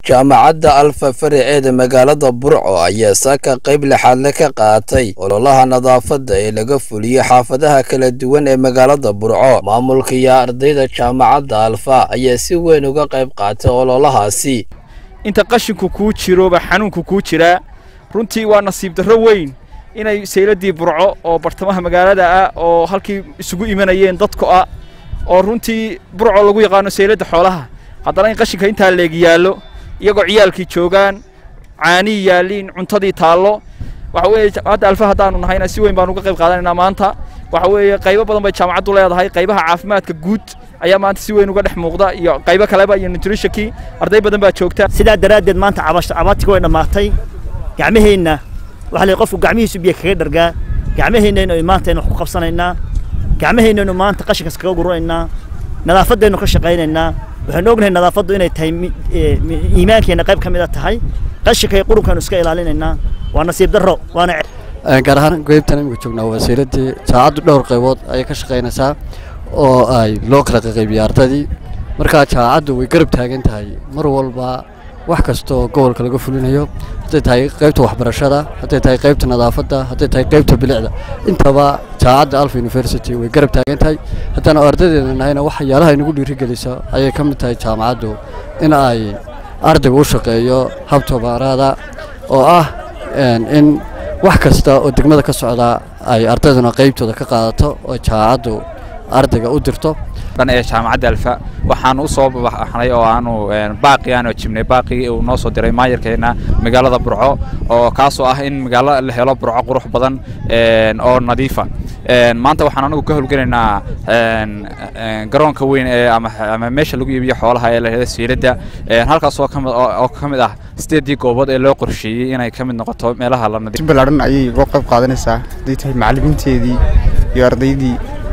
jaamacadda alfa faraceeda magaalada burco ayaa saaka qayb lixaadle ka qaatay ololaha nadaafadda ee laga fuliyo xaafadaha kala duwan ee magaalada burco maamulka iyo ardayda jaamacadda alfa ayaa si weyn uga qayb qaatay ololahaasi inta qashinku kuu jiroba xanuunku kuu jiraa runtii waa nasiib darro weyn inay sayladii burco oo bartamaha magaalada ah oo halkii isugu imanayeen dadku ah oo runtii burco lagu yaqaano sayladda xoolaha haddana in qashinka intaa leeg yaallo iyagoo ciyaalkii joogaan caanii yaalliin cuntadii taallo waxa weeye hadda alfa haddaanu nahayna si weyn baanu uga qayb qaadanaynaa maanta waxa weeye qaybo badan bay jaamacaddu leedahay qaybaha caafimaadka guud ayaa maanta si weyn uga dhex muuqda iyo qaybo kaleba iyo nutritionkii arday badan baa joogta sidaa daraaddeed maanta cabaadtiga way dhammaatay gacmaheenna waxa la qofku gacmihiisu biyo kaga dhargaa gacmaheennaynu maanta aynu wax ku qabsanaynaa gacmaheennaynu maanta qashinkas kaga guranaynaa nadaafaddaynu ka shaqaynaynaa waxaynu ognahay nadaafaddu inay tahay iimaankeenna qayb ka mid a tahay qashinka iyo qurunkaanu iska ilaalinaynaa waa nasiib darro waana gaar ahaan qaybtan imika joognaa wasiiladii jaacaddu dhowr qaybood ayay ka shaqaynaysaa oo ay loo kala qaqaybiya ardaydii markaa jaacaddu way garab taagan tahay mar walba wax kasta oo gobolka laga fulinayo hadday tahay qaybta waxbarashada hadday tahay qaybta nadaafadda hadday tahay qaybta bilicda intaba jaacadda alfa university way garab taagan tahay haddana ardaydeena nahayna waxyaalaha inagu dhiirigelisa ayay ka mid tahay jaamacaddu in ay ardayga u shaqeeyo hab tobaaraada oo ah in wax kasta oo degmada ka socda ay ardayduna qaybtooda ka qaadato oo jaamacaddu ardayga u dirto dhan ee jaamacadda alfa waxaanu u soo baxnay oo aanu baaqi aanu jibnay baaqii uu noo soo diray maayarkeena magaalada burco oo kaasoo ah in magaalo la helo burco qurux badan oo nadiifa maanta waxaan anagu ka howlgelaynaa garoonka weyn ee ama meesha lagu iibiyo xoolaha ee la helo siiladda halkaas oo ka mid ah sideedii goobood ee loo qorsheeyey inay ka mid noqoto meelaha la nadiif ballaadhan ayay uga qayb qaadanaysaa hadday tahay macallimiinteedii iyo ardaydii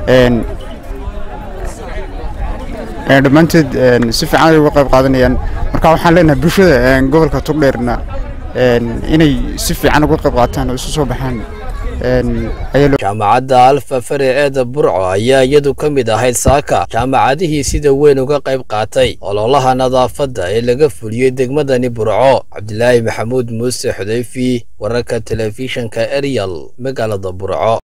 dhammaanteed si fiican ay uga qayb qaadanayaan marka waxaan leenahay bulshada gobolka togdheerna inay si fiican uga qayb qaataan oo isu soo baxaan jaamacadda alfa faraceeda burco ayaa iyadu ka mid ahayd saaka jaamacadihii sida weyn uga qayb qaatay ololaha nadaafadda ee laga fuliyey degmadani burco cabdilaahi maxamuud muuse xudayfi wararka telefishinka eryal magaalada burco